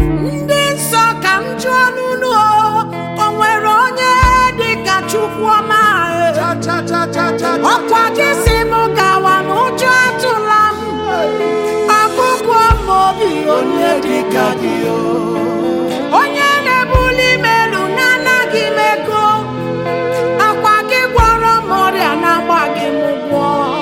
ndị nsọ ka m jụọ n'unu o o nwere onye dị ka chukwu ọma e? Cha cha cha cha cha. ọkwa gị si m gawa m ụjọ atụla m ọgụgụ m obi onye dị ka gị o onye na-ebuli m elu na-anaghị m ego akwa gị gwọrọ m ọrịa na-agbaghị m ụgwọ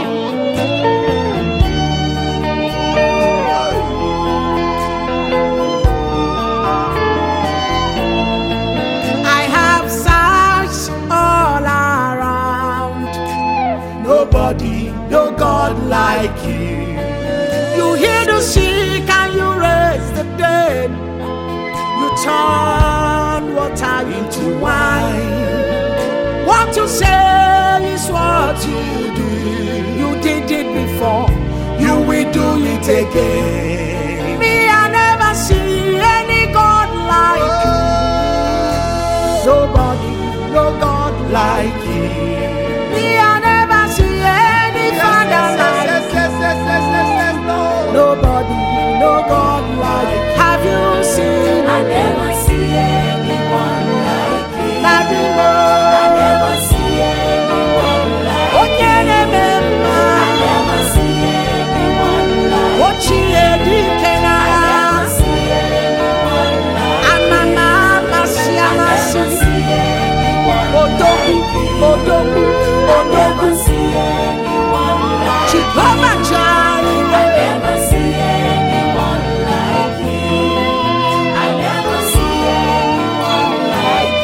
I have searched all around. Nobody, no God like you. You heal the sick and you raise the dead. You turn water into wine. What you say is what you do. You did it before, you will do it again. Me, I never see any God like you. Nobody, no God like you. Me, I never see any Father like Yes, yes, yes, yes, yes, yes, Lord. Nobody, no God like Have you seen I never see anyone like you. Daddy I Mo? never see anyone like you. Onye na-eme I mma, never see anyone like you. ochie dike I n'agha, never see anyone like you. amama amasị I never amasị, see anyone odogwu, like you. odogwu, I never odogwu, see anyone like you. Jehovah I Jireh. never see anyone like you. I never see anyone like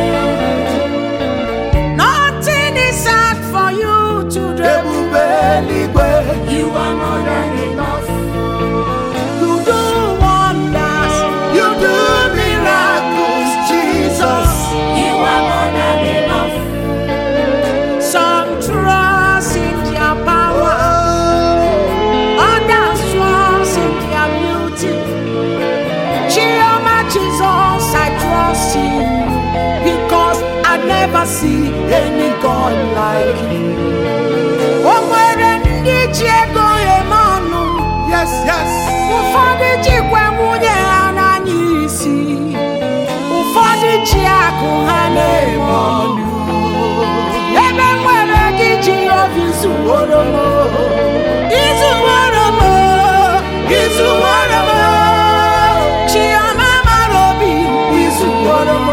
you. Nothing is hard for you to do. Ebube eluigwe. You are more than enough. You do wonders. You do miracles, Jesus. You are more than enough. Some trust in their power, Oh, others trust in their beauty. Chioma Jesus, I trust you because I never see any God like you. O nwere ndị ji ego eme ọnụ, yes, yes. ụfọdụ jikwa nwunye ha n'anya isi, ụfọdụ ji akụ ha na-eme ọnụ. ebe nwere gị ji obi zuworo m izuworo m izuworo m chioma mara obi izuworo m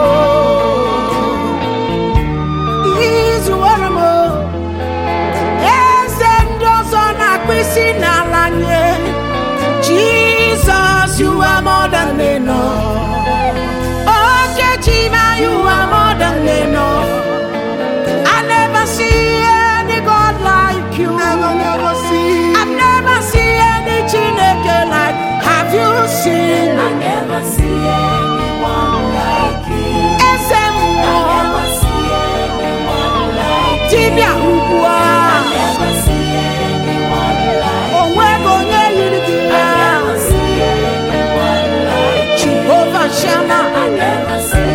izuworo m eze ndị ọzọ na-akpụ isi n'ala nye Jesus you are more than enough Okechi ma you are more than enough I never see any God like you. Never, never see. I've never seen any Chineke like. Have you seen? I never see anyone like you. Eze I mmụọ, never see anyone like you. dibịa ugbu a, I never see anyone like you. o nweghị onye yiri gị I ya. never see anyone like you. Jehovah Shammah, I never see